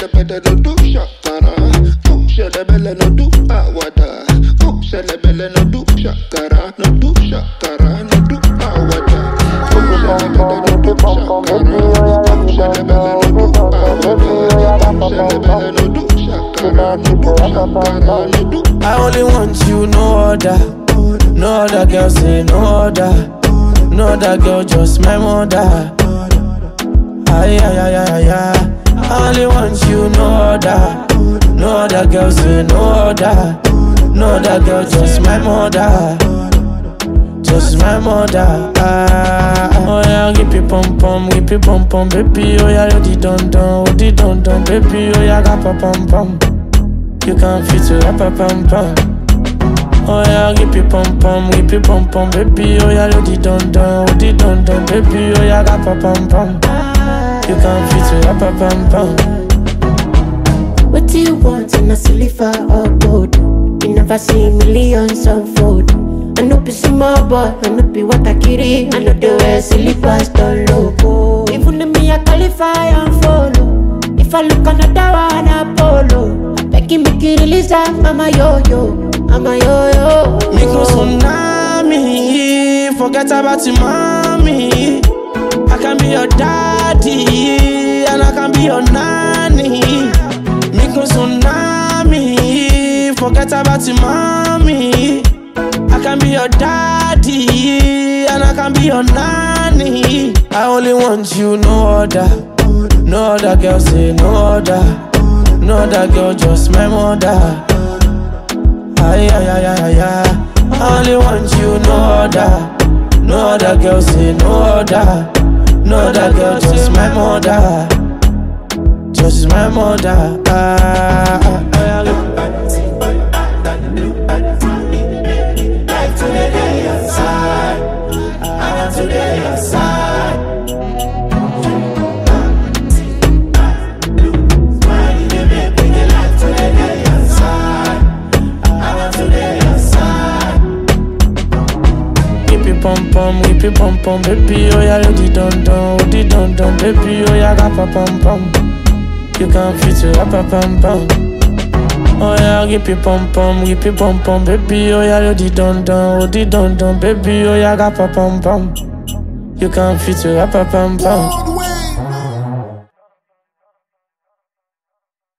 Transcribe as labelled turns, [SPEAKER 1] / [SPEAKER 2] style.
[SPEAKER 1] pẹ̀tẹ̀pẹ̀tẹ̀ no do ṣàkàrà. Ó ṣẹlẹ̀bẹ̀lẹ̀ no do àwàdà. Ó ṣẹlẹ̀bẹ̀lẹ̀ no do ṣàkàrà. No do ṣàkàrà no do àwàdà. Ó ṣẹlẹ̀bẹ̀lẹ̀ no do ṣàkàrà. Ó ṣẹlẹ̀bẹ̀lẹ̀ no do àwàdà. Ó ṣẹlẹ̀bẹ̀lẹ̀ no do ṣàkàrà. No do ṣàkàrà no do.
[SPEAKER 2] I only want you, no other. No other girl say no other. No other girl, just my mother. Ay, ay, ay, ay, ay. I only want you, no other. No other girl say no other. No other girl, just my mother. Just my mother. Ah, oh yeah, give me pom pom, give me pom pom, baby. Oh yeah, you di don don, oh di don don, baby. Oh yeah, ga pa pom pom. You can fit to rap a pom pom. Oh yeah, give me pom pom, give me pom pom, baby. Oh yeah, you di don don, oh di don don, baby. Oh yeah, ga pa pom pom. You can fit to rap a pom pom.
[SPEAKER 3] What do you want in a silver or gold? You never see millions unfold. I know be small boy, I know be what I carry. I know the way silly pastor loco. Even if me I qualify and follow. If I look another one, Apollo. Begging me to release I'm a yo yo, I'm a yo yo.
[SPEAKER 2] Me go tsunami, forget about your mommy. I can be your daddy, and I can be your nanny. Me go tsunami, forget about your mommy. I can be your daddy, and I can be your nanny. I only want you, no other. No other girl say no other. No other girl, just my mother. Ay, ay, ay, ay, ay, ay. I only want you, no other. No other girl, say no other. No other girl, just my mother. Just my mother. Ah, ah, ah, ah. Give me pom pom, give me pom pom, baby. Oh yeah, you di don don, oh di don don, baby. Oh yeah, ga pa pom pom. You can fit to rap a pom pom. Oh yeah, give me pom pom, give me pom pom, baby. Oh yeah, you di don don, oh di don don, baby. Oh yeah, ga pa pom pom. You can fit to rap a pom pom.